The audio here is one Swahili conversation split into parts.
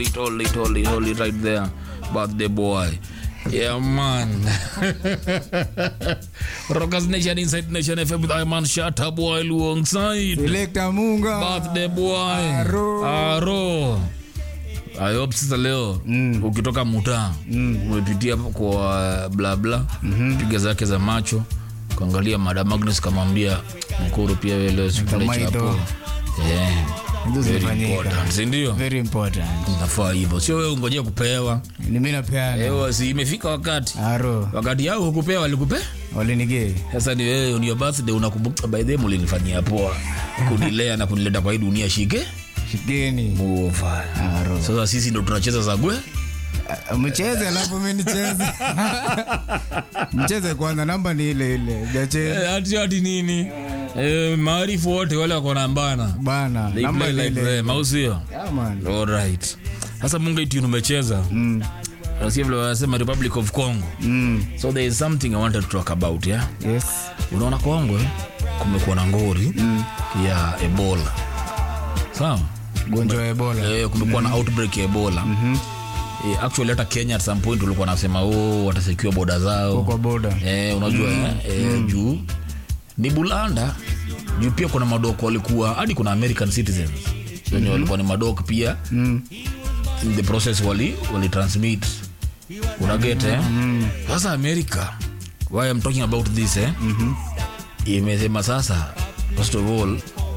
hold it, hold it, hold it, hold it right there. Birthday boy. Yeah, man. Rockers Nation Inside Nation FM with Iman Shatta boy alongside. Selector Munga. Birthday boy. Aro. Aro. I hope sasa leo Mm. ukitoka mutaa umepitia hapo kwa bla bla piga zake za macho kuangalia Madam Agnes kamwambia mkuru pia wewe leo sikule Kama chapo. hizo. Yeah. Hizo Very zimefanyika. important, si ndio? Very important. Inafaa hivyo, sio wewe ungojea kupewa. Ni mimi napeana. Ewa, si imefika wakati Aro. wakati yao hukupewa, walikupea Walinigee. sasa ni wewe on your birthday unakumbuka by the way mlinifanyia poa kunilea na kunileta kwa hii dunia shike Shikeni. Muova. Aro. Sasa sisi ndo tunacheza za gwe Ah, Mcheze alafu mimi nicheze. Mcheze kwanza namba ni ile ile. Jacheze. Eh, hati hati nini eh, maarifu wote wale wako nambana Bana. They Namba play ni like ile. them, au sio? Yeah, man. Alright. Sasa munga itu umecheza Mm. nasikia vile wanasema Republic of Congo Mm. so there is something I wanted to talk about yeah? Yes. unaona Kongo eh, kumekuwa na ngori ya Ebola sawa Gonjwa wa Ebola. eh, kumekuwa na outbreak ya Ebola eh, actually hata Kenya at some point ulikuwa nasema oh, watasekiwa boda zao Kwa boda. eh, unajua eh, eh, juu ni bulanda juu pia kuna madoko walikuwa hadi kuna American citizens wenye walikuwa ni madoko pia Mm. in the process wali, wali transmit unaget eh? sasa america why I'm talking about this eh? imesema sasa first of all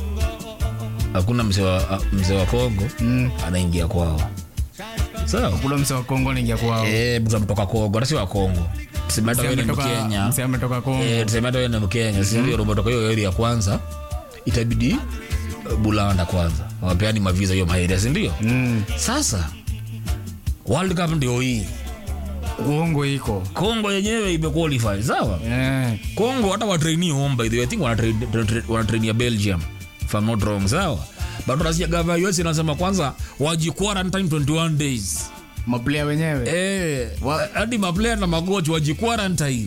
hakuna mzee wa, mzee wa kongo anaingia kwao sawa Kula mse wa Kongo anaingia kwao. Eh, mtu ametoka kongo hata si wa kongo tuseme hata Mse wewe ni ametoka- mkenya mse ametoka Kongo. Eh, tuseme hata wewe ni mkenya si ndio umetoka hiyo area kwanza itabidi eh, bulanda kwanza wapeani maviza hiyo maarea si ndio Mm. sasa world cup ndio hii Kongo iko. kongo yenyewe imequalify sawa Eh. kongo hata watraini home by the way i think wanatrain- tra- wanatrainia belgium if I'm not wrong sawa but unasikia gava us inasema kwanza waji quarantine 21 days Maplayer wenyewe. eh hadi maplayer na magochi waji quarantine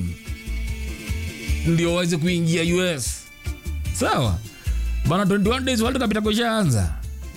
ndio waweze kuingia us sawa bana 21 days world cup itakoshaanza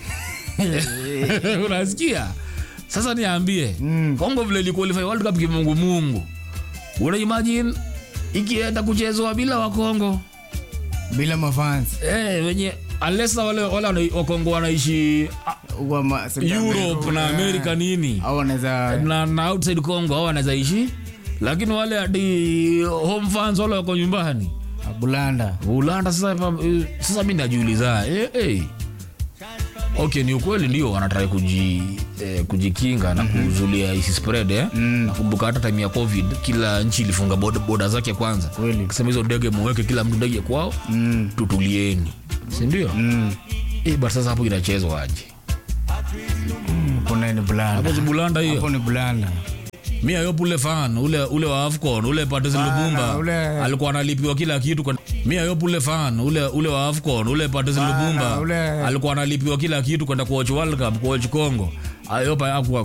unasikia sasa niambie Mm. kongo vile iliqualify world cup kimungumungu una imagine ikienda kuchezwa bila wakongo Bila mafans. eh, wenye unless wale wale wana- wakongo wanaishi ah, Wa ma- South europe America, na eh. america nini Au wanaweza na, na outside congo au wanaweza ishi lakini wale hadi home fans wale wako nyumbani Bulanda. ulanda sasa pa- eh, sasa mi najiuliza eh, eh. okay ni ukweli ndio wanatrai kuji, eh, kujikinga na kuzulia isi spread eh? nakumbuka hata time ya covid kila nchi ilifunga boda, boda zake kwanza Kweli. kisema hizo ndege muweke kila mtu ndege kwao Mm. tutulieni sindio Mm. eh, but sasa hapo inachezwa aje Kuna ni Bulanda. hapo si bulanda hiyo Hapo ni Bulanda. mi ayop ule fan ule, ule wa afcon ule patrice lubumba ule- alikuwa analipiwa kila kitu kwa... mi ayop ule fan ule, ule wa afcon ule patrice lubumba ule- alikuwa analipiwa kila kitu kwenda kuwatch world cup kuwatch congo ayop akuwa